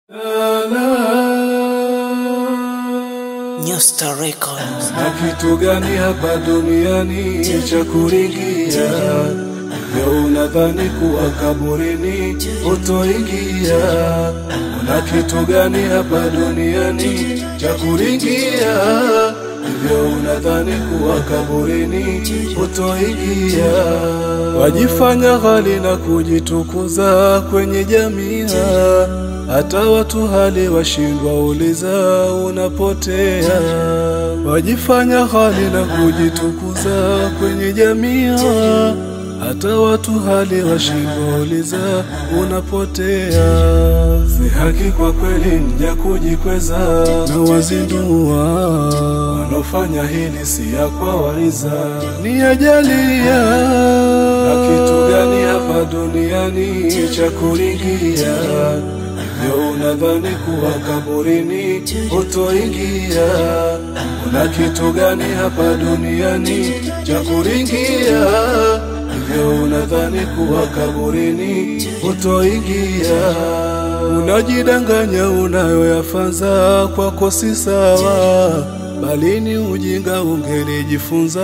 New Star Records. Na kitu gani hapa duniani cha kuringia? Leo unadhani kuwa kaburini utoingia? Kuna kitu gani hapa duniani cha kuringia? Hivyo unadhani kuwa kaburini utoingia? Wajifanya ghali na kujitukuza kwenye jamii hata watu hali washindwa uliza unapotea. Wajifanya hali na kujitukuza kwenye jamii, hata watu hali washindwa uliza unapotea. Si haki kwa kweli mja kujikweza na wazindua, wanaofanya hili si ya kwa waiza, ni ajalia. Na kitu gani hapa duniani cha kuringia? Leo unadhani kuwa kaburini utoingia? Kuna kitu gani hapa duniani cha kuringia? Hivyo unadhani kuwa kaburini utoingia? Unajidanganya unayoyafanza kwako si sawa, bali ni ujinga ungelijifunza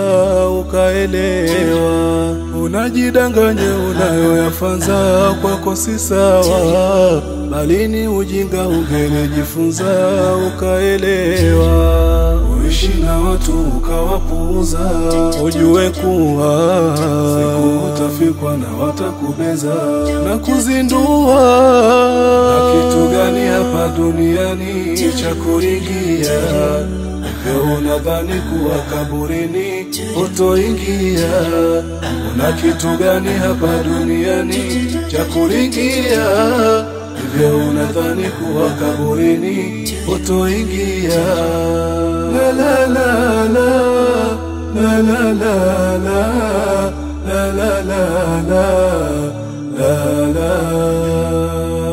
ukaelewa. Unajidanganya unayoyafanza kwako si sawa, bali ni ujinga ungelijifunza ukaelewa. Uishi na watu ukawapuuza, ujue kuwa siku utafikwa na watakubeza na kuzindua. Na kitu gani hapa duniani cha kuringia? Leo unadhani kuwa kaburini utoingia? Una kitu gani hapa duniani cha kuringia? Hivyo unadhani kuwa kaburini utoingia? La la la la la la la la la la la la la la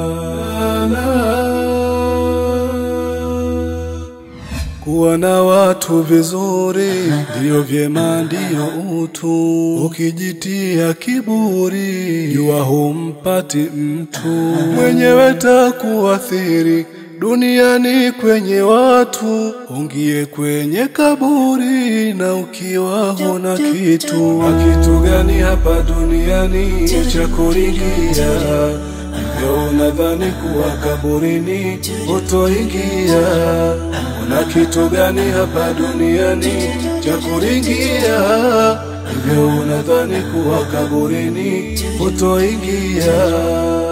Kuwa na watu vizuri ndiyo vyema, ndiyo utu. Ukijitia kiburi, jua humpati mtu mwenyewe, takuathiri duniani kwenye watu. Ungie kwenye kaburi na ukiwa huna kitu. Na kitu gani hapa duniani cha kuringia? Leo unadhani kuwa kaburini utoingia? Kuna kitu gani hapa duniani cha kuringia? Hivyo unadhani kuwa kaburini utoingia?